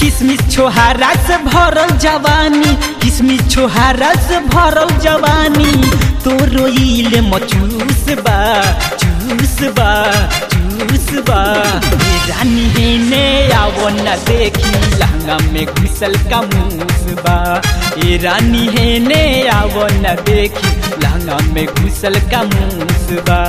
किसमिस छोहारा से भरल जवानी किसमिस छोहारा से भरल जवानी तो रोइल मचूस बा चूस बा चूस बा ये रानी है ने आवो न देखी लहंगा में घुसल का मूस बा ये रानी है ने आवो न देखी लहंगा में घुसल का मूस बा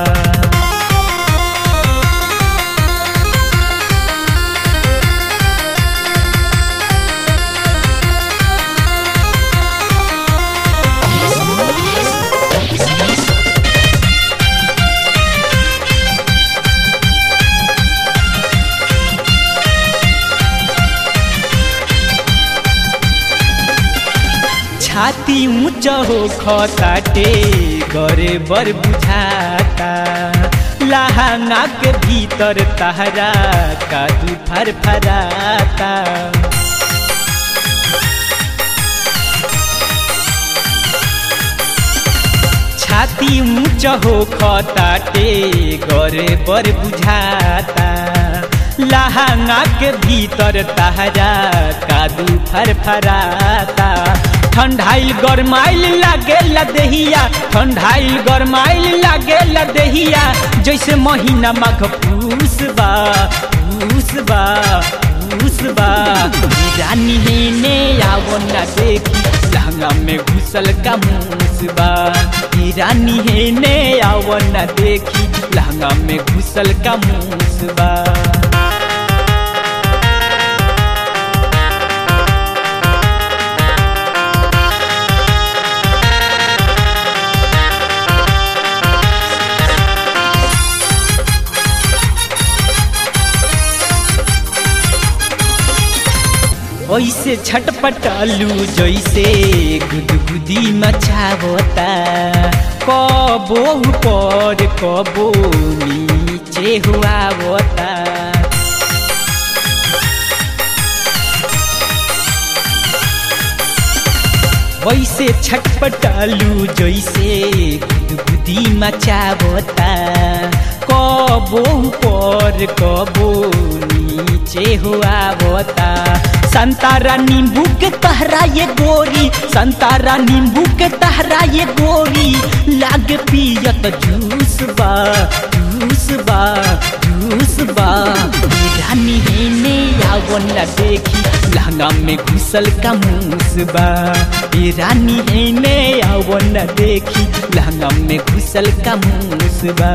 छाती ऊंच हो खताटे गरे बर बुझाता लहंगा के भीतर तहरा कादू फर फराता छाती ऊंच हो खताटे गरे बर बुझाता लहंगा के भीतर तहरा कादू फर फराता ठंडाइल गरमाइल लागे लदहिया ठंडाइल गरमाइल लागे लदहिया जैसे महीना माघ पूस बा पूस बा पूस बा रानी ने आवो न देखी लहंगा में घुसल का मूस बा रानी है ने आवो न देखी लहंगा में घुसल का मूस बा ऐसे छटपटालू जैसे गुदगुदी मचावता कबो ऊपर कबो नीचे हुआवता वैसे छटपटालू जैसे गुदगुदी मचावता कबो ऊपर कबो नीचे हुआवता संतारा नींबू के तहरा ये गोरी संतारा नींबू के तहरा ये गोरी लाग पियत जूस बा जूस बा जूस बा रानी ने आवो न देखी लहंगा में घुसल का मूस बा रानी ने आवो न देखी लहंगा में घुसल का मूस बा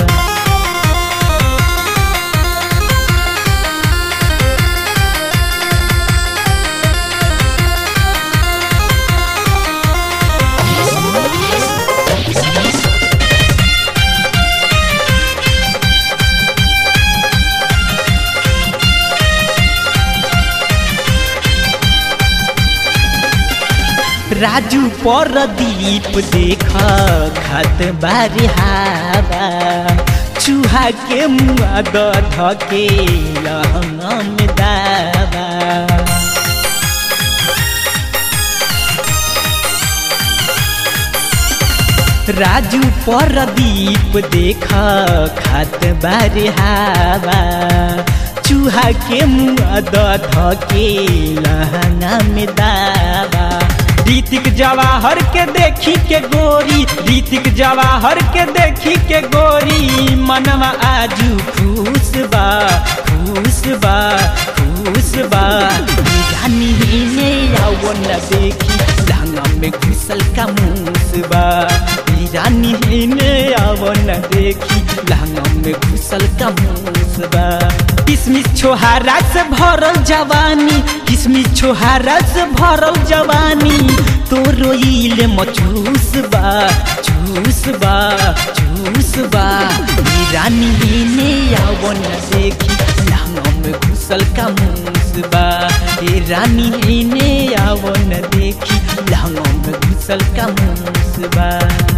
राजू परदीप देख खत बारी हावा चूहा के मुआ धके लहंगा में दावा राजू परदीप देख खत बारी हावा चूहा के मुआ धके लहंगा में दावा रीतिक जवाहर के देखी के गोरी रीतिक जवाहर के देखी के गोरी मनवा आजू खुश बा खुश बा खुश बा रानी ने आओ न देखी लहंगा में घुसल का मूस बा रानी ने आओ न देखी लहंगा में घुसल का मूस बा किसमिस छोहारा से भरल जवानी किसमिस छोहारा से भरल जवानी तो रोइल मचूस बा चूस बा चूस बा रानी ने आवो न देखी लहंगा में घुसल का मूस बा रानी ने आवो न देखी लहंगा में घुसल का मूस बा